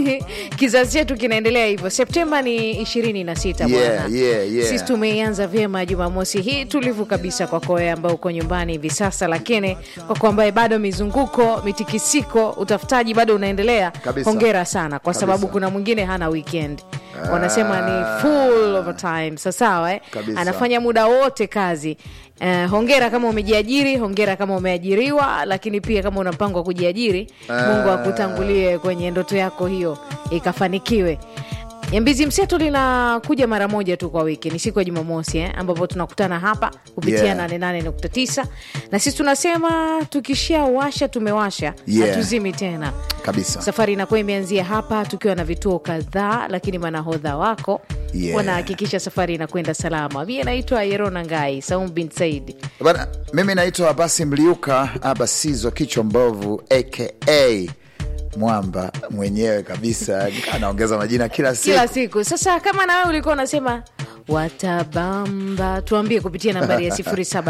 kizazi chetu kinaendelea hivyo. Septemba ni ishirini na sita Yeah, bwana. yeah, yeah. Sisi tumeianza vyema Jumamosi hii tulivu kabisa kwako wewe ambao uko nyumbani hivi sasa, lakini kwako ambaye bado mizunguko, mitikisiko, utafutaji bado unaendelea, Kabisa. hongera sana, kwa sababu Kabisa. kuna mwingine hana weekend wanasema ni full overtime. Sasawa eh? Kabisa. anafanya muda wote kazi. Eh, hongera kama umejiajiri, hongera kama umeajiriwa, lakini pia kama una mpango wa kujiajiri, Mungu akutangulie kwenye ndoto yako hiyo ikafanikiwe. Nyambizi Mseto linakuja mara moja tu kwa wiki, ni siku ya Jumamosi eh, ambapo tunakutana hapa kupitia Yeah. 88.9 na sisi tunasema tukishawasha tumewasha, Yeah. hatuzimi tena kabisa safari inakuwa imeanzia hapa tukiwa na vituo kadhaa, lakini manahodha wako Yeah. wanahakikisha safari inakwenda salama. Mie naitwa Yerona Ngai Saum bin Said. Bana, mimi naitwa Abasi Mliuka Abasizo kichwa mbovu aka mwamba mwenyewe kabisa, anaongeza majina kila siku. kila siku. Sasa kama na wewe ulikuwa unasema watabamba, tuambie kupitia nambari ya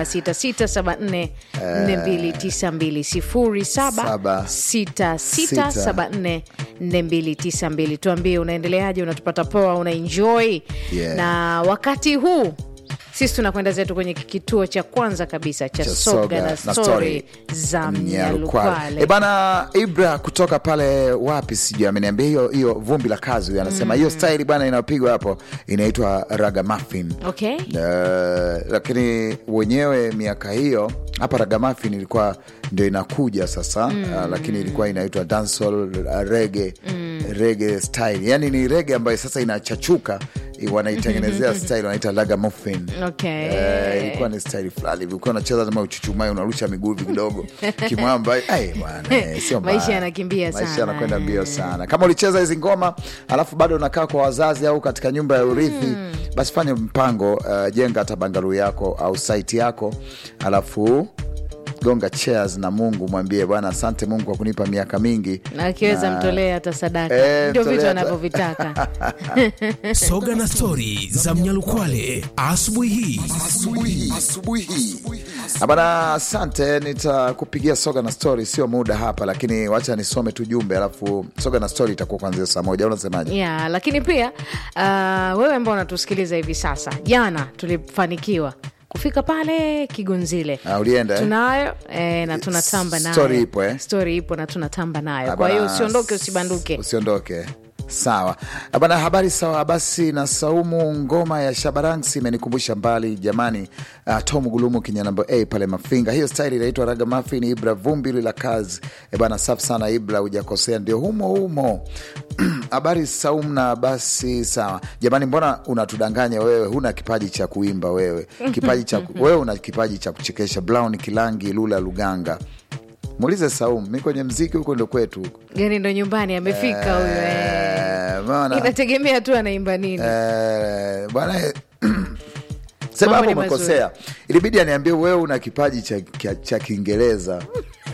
0766744292 0766744292. Tuambie unaendeleaje, unatupata poa, una enjoy Yeah. na wakati huu sisi tunakwenda zetu kwenye kituo cha kwanza kabisa cha Cha soga na stori za Mnyalukwale. E bana, Ibra kutoka pale wapi sijui ameniambia hiyo hiyo vumbi la kazi, huyo anasema hiyo staili bana inayopigwa hapo inaitwa ragamuffin. Okay. Eh, lakini wenyewe miaka hiyo hapa ragamuffin ilikuwa ndio inakuja sasa uh, lakini ilikuwa inaitwa dancehall uh, reggae reggae style, yani ni reggae ambayo sasa inachachuka eh, wanaitengenezea style wanaita ragamuffin. Okay. Eh, ilikuwa ni style fulani hivi, ukiwa unacheza kama uchuchumai unarusha miguu hivi kidogo kimwamba. Ai bwana, eh, sio mbaya. Maisha yanakimbia Maisha sana. yanakwenda mbio sana. Kama ulicheza hizi ngoma alafu bado unakaa kwa wazazi au katika nyumba ya urithi, basi fanya mpango, uh, jenga hata bangalu yako au site yako, alafu gonga chairs na Mungu, mwambie Bwana, asante Mungu kwa kunipa miaka mingi na akiweza Na- mtolee hata sadaka Eh, ndio vitu mtolee hata- anavyovitaka Soga na stori za Mnyalukwale asubuhi hii. asubuhi hii bana, asante. Nitakupigia soga na story, sio muda hapa, lakini wacha nisome tu jumbe, alafu soga na story itakuwa kuanzia saa moja. Unasemaje? ya lakini pia uh, wewe ambao unatusikiliza hivi sasa jana tulifanikiwa kufika pale kigonzile Ah, ulienda, eh? tunayo eh, na tunatamba nayo Story ipo, eh? Story ipo na tunatamba nayo Ah, kwa hiyo bana, usiondoke usibanduke usiondoke sawa Ah, bana habari sawa basi na saumu ngoma ya shabaransi imenikumbusha mbali jamani uh, tom gulumu kinya namba a pale mafinga hiyo style inaitwa raga mafin ibra vumbi la kazi e bana safi sana ibra hujakosea ndio humo humo habari saumu na basi sawa jamani mbona unatudanganya wewe huna kipaji cha kuimba wewe kipaji cha wewe una kipaji cha kuchekesha brown kilangi lula luganga muulize saumu mi kwenye mziki huko ndo kwetu huko gani ndo nyumbani amefika huyo eh. Eh, umeona? inategemea tu anaimba nini Eh, bwana sema Mambo hapo ni mazuri. umekosea ilibidi aniambie wewe una kipaji cha, cha, cha kiingereza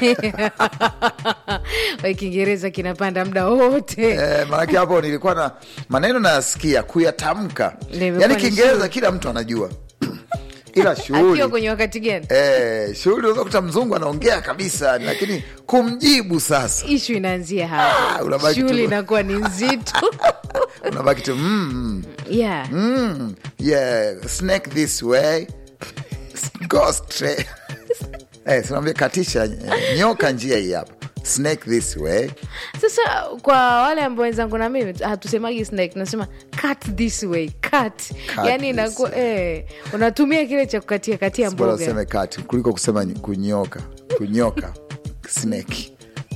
Wa kiingereza kinapanda muda wote eh, maanake hapo nilikuwa na maneno nayasikia kuyatamka Nimekuwa yaani ni kiingereza shughuli. kila mtu anajua ila akiwa shughuli kwenye wakati gani eh, shughuli unaweza kuta mzungu anaongea kabisa lakini kumjibu sasa ishu inaanzia Ah, hapa unabaki tu- shughuli inakuwa ni nzito unabaki tu mm, yeah. mm, yeah, snake this way go straight eh, tunaambia katisha eh, nyoka njia hii hapa snake this way Sasa kwa wale ambao wenzangu na mimi hatusemagi snake, tunasema cut this way cut, yani this inakuwa eh, unatumia kile cha kukatia katia bora mboga useme kati kuliko kusema ny- kunyoka kunyoka snake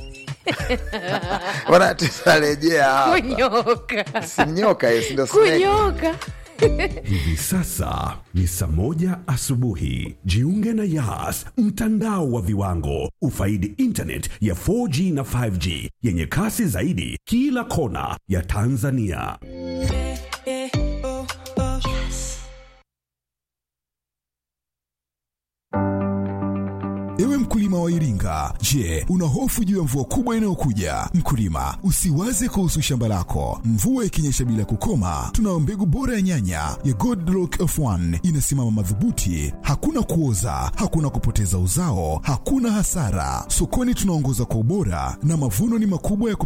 bwana tutarejea hapa kunyoka si nyoka eh, si ndio snake kunyoka Hivi sasa ni saa moja asubuhi. Jiunge na Yas, mtandao wa viwango. Ufaidi internet ya 4G na 5G yenye kasi zaidi kila kona ya Tanzania. Ewe mkulima wa Iringa, je, una hofu juu ya mvua kubwa inayokuja? Mkulima, usiwaze kuhusu shamba lako. Mvua ikinyesha bila kukoma, tunayo mbegu bora ya nyanya ya Godlock F1 inasimama madhubuti, hakuna kuoza, hakuna kupoteza uzao, hakuna hasara. Sokoni tunaongoza kwa ubora na mavuno ni makubwa ya